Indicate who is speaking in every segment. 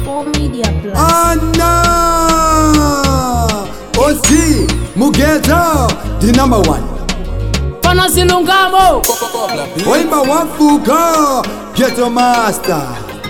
Speaker 1: All Media Plus.
Speaker 2: Anna Ozi Mugeto The number one
Speaker 3: Pana zilungamo
Speaker 2: Wimba wafuga Ghetto Master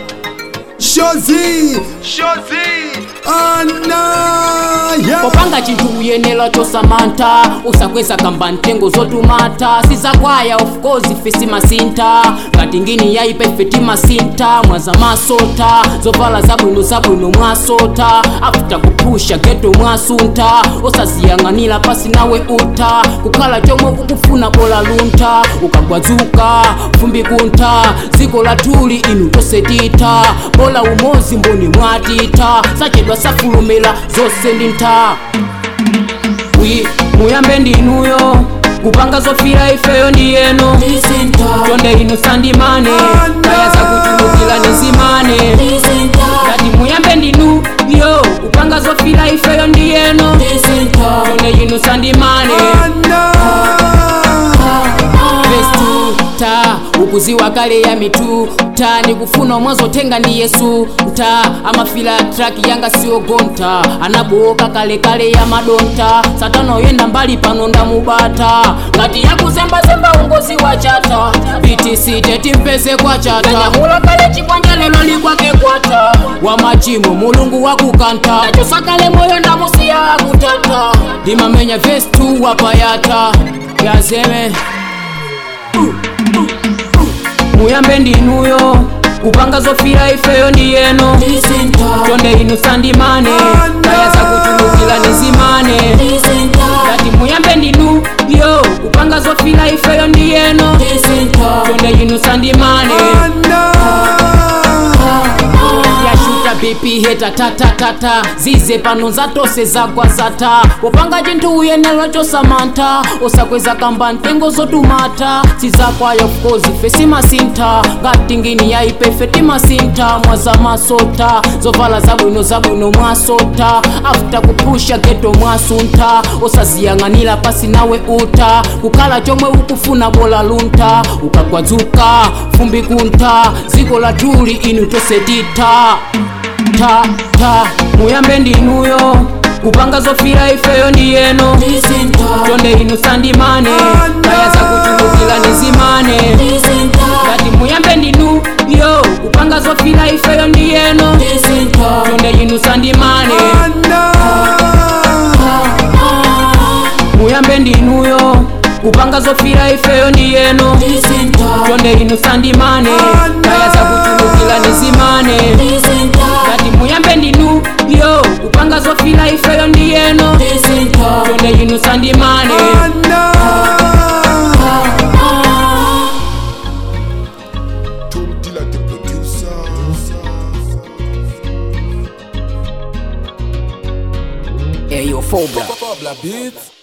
Speaker 2: Shozi Shozi Anna yeah.
Speaker 3: popanga chinthu uyenera chosamantha usakweza kamba ntengo zotumata sizakwaya of course ife simasinta ngati ngini yaipa ife timasinta mwaza masota zovala zabwino zabwino mwasota after kupusha geto mwasunta osaziyang'anira pasi nawe uta kukhala chomwe ukufuna bola lunta ukagwadzuka fumbi kuntha dziko latuli inu tosetita bola umozi mboni mwatita sachedwa safulumira zonse ndi ntha wi muyambe ndinuyo kupanga zofira ifeyo ndiyeno chonde inu sandimane kaya zakuchulukira nizimane ngati muyambe ndinu yo kupanga zofira ifeyo ndiyeno chonde inu sandimane Vestu ta ukuziwa kale ya mitu ta nikufuna mwazotenga ndi yesu ta amafila traki yanga siogonta anaboka kale kale ya madonta satana oyenda mbali pano ndamubata ngati yakuzembazemba ungozi wa chata btc tetimpeze kwa chata nyamula kale chikwanja lelo likwake kwata wa machimo mulungu wakukanta nachosakale moyo ndamusiya akutata ndimamenya vestu wapayata yazeme muyambe ndinuyo kupanga zofira ifeyo ndiyeno chonde inu sandimane kaya zakuchulukira nizimane ngati muyambe ndinu yo kupanga zofira ifeyo ndiyeno chonde inu sandimane yashuta bp heta tatatata zize pano zatose zagwa zata popanga chinthu uyenera chosamantha osakweza kamba ntengo zotumata sizakwaya of course ife simasintha ngati ngini yaipe ife timasintha mwaza masota zovala zabwino zabwino mwasota after kupusha geto mwasuntha osaziyang'anira pasi nawe uta kukhala chomwe ukufuna bola lunta ukagwadzuka fumbi kuntha dziko latuli inu tosetita ta ta muyambe ndinuyo kupanga zofira ifeyo ndiyeno chonde inu sandimane kaya zakuchulukira nizimane ngati muyambe ndinu yo kupanga zofira ifeyo ndiyeno chonde inu sandimane muyambe ndinuyo kupanga zofira ifeyo ndiyeno chonde inu sandimane kaya zakuchulukira nizimane ngati muyambe ndinu yo kupanga zofira ifeyo ndiyeno chonde inu sandimane
Speaker 4: Tom Dilla the producer.
Speaker 3: eyo fobra
Speaker 4: Pabla Beats.